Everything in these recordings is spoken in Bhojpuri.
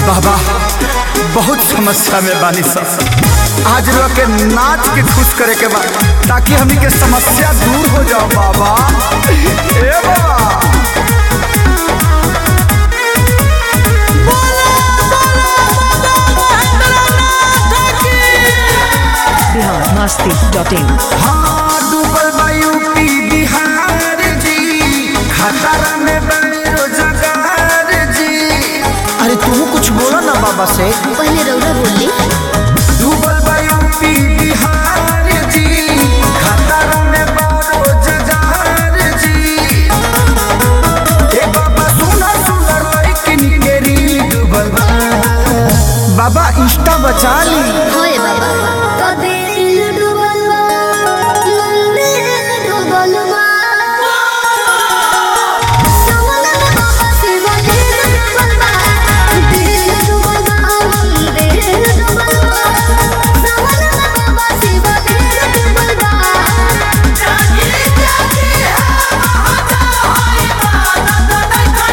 बाबा बहुत समस्या में बानी सब आज रो के नाच के खुश करे के बा ताकि हमी के समस्या दूर हो जाओ बाबा ए बाबा बिहार मस्ती डॉट इन हाँ डूबल बा यूपी बिहार जी खतरा में बने रोजगार जी अरे तू कुछ बोलो ना बाबा से पहले रौरा बोली डूबल बा यूपी बिहार जी खतरा में बा रोजगार जी ए बाबा सुना सुना लइकिन के रील डूबल बा बाबा इंस्टा बचा ली होए बाबा तो दिल डूबल बा मंदिर डूबल बा सवना में बाबा शिव दिल डूबल बा दिल डूबल बा मंदिर डूबल बा सवना में बाबा शिव दिल डूबल बा जागे जागे हाता होए बा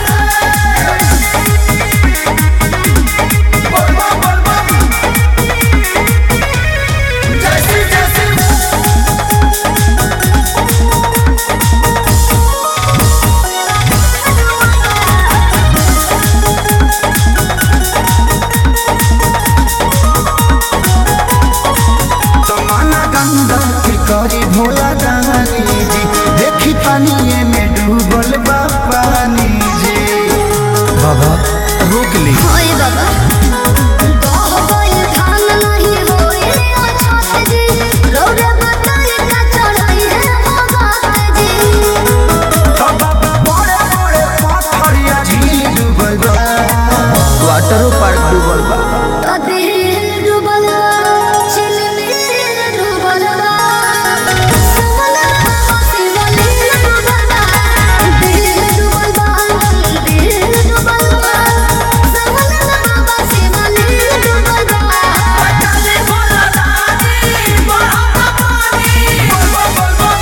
जमाना गंगा के करी भोला दानी जी देखी पानी में डूबल बा पानी जी बाबा रोक ली होए बाबा गाह गइल धान नहीं होए अछत जी रौरे बताई का चढ़ाई है भगत जी बाबा बड़े बड़े पत्थरिया झील डूबल बा वाटरो पार्क डूबल बा तो दिल डूबल बा चिलमिल डूबल बा समना बाबा शिवलिंग डूबल बा दिल डूबल बा दिल डूबल बा समना बाबा शिवलिंग डूबल बा चले बोला दादी बड़ा पानी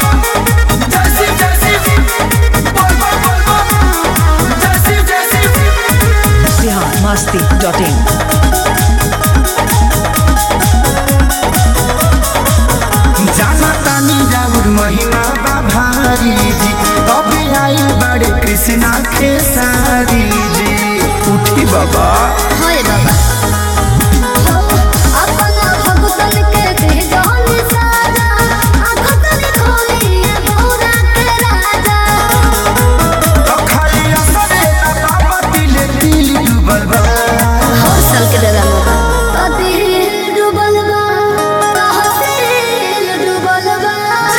बिहार मस्ती डॉट इन जाना तानी जाऊर महिमा बा भारी जी तबे आई बड़े कृष्णा खेसारी जी उठी बाबा होए बाबा अपना भगतन के दे जान साजा आखतन खोलिए भोरा के राजा तो खाली असरे ना बाबा दिले दिल डूबल बा हर साल के दादा मोगा तो दिल डूबल बा तहसील डूबल बा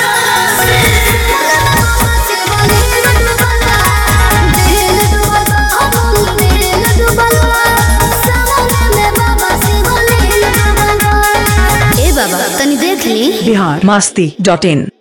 शिवलिंग डूबल बा दिल डूबल बा दिल डूबल बा समुद्र में बाबा शिवलिंग डूबल बा ए बाबा तनी देख ली बिहार मस्ती डॉट इन